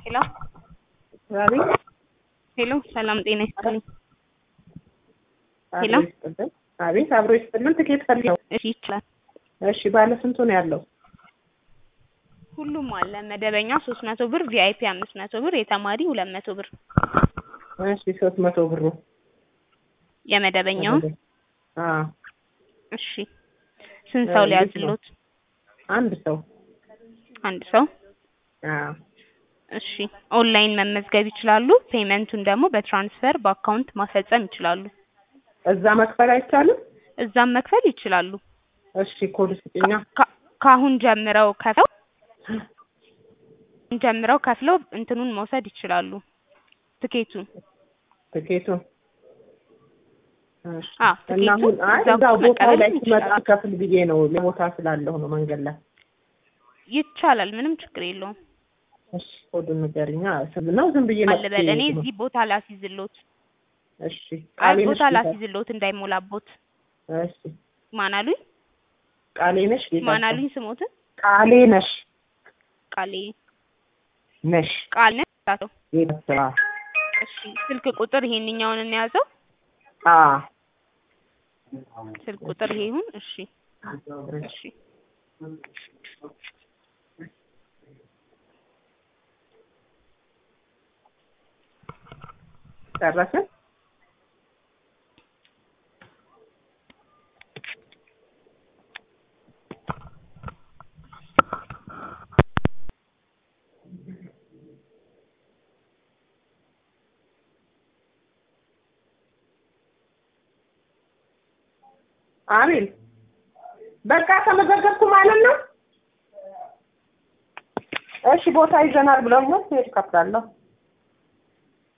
ሄሎ አቤት ሄሎ፣ ሰላም ጤና ይስጥልኝ። ሄሎ። አብሮ ይስጥልን። አቤት አብሮ ይስጥልን። ትኬት ፈልገው። እሺ ይችላል። እሺ ባለ ስንቱ ነው ያለው? ሁሉም አለ። መደበኛ ሶስት መቶ ብር፣ ቪአይፒ አምስት መቶ ብር፣ የተማሪ ሁለት መቶ ብር። እሺ ሶስት መቶ ብሩ የመደበኛው አዎ እሺ። ስንት ሰው እንዴት ነው? ሊያዝሎት? አንድ ሰው አንድ ሰው። አዎ እሺ። ኦንላይን መመዝገብ ይችላሉ። ፔመንቱን ደግሞ በትራንስፈር በአካውንት ማፈጸም ይችላሉ። እዛ መክፈል አይቻልም? እዛም መክፈል ይችላሉ። እሺ ኮድ ስጭኛ። ካ- ከአሁን ጀምረው ከፍለው ጀምረው ከፍለው እንትኑን መውሰድ ይችላሉ። ትኬቱን ትኬቱን እሺ። አዎ፣ እና ትኬቱን አሁን አይ እዛው እዛው ቦታው መቀበል ላይ ሲመጣ ይችላሉ። ከፍል ብዬ ነው ለቦታ ስላለሁ ነው መንገድ ላይ። ይቻላል። ምንም ችግር የለውም። እሺ ኮዱን ንገሪኛ። ስም ነው ዝም ብዬ አለ በል እኔ ነው። እዚህ ቦታ ላስይዝሎት። እሺ አይ ቃሌ ነሽ ቦታ ጌታ- ላስይዝሎት እንዳይሞላቦት። እሺ ማን አሉኝ? ቃሌ ነሽ ጌታ ማን አሉኝ? ስሞትን ቃሌ ነሽ ቃሌ ነሽ ቃል ነህ ታቶ ጌታ እሺ። ስልክ ቁጥር ይሄንኛውን እንያዘው። አ ስልክ ቁጥር ይሄ ይሁን። እሺ እሺ። ጨረሰ አቤል በቃ ተመዘገብኩ ማለት ነው። እሺ ቦታ ይዘናል ብለውኛል። ሄድ ከፍላለሁ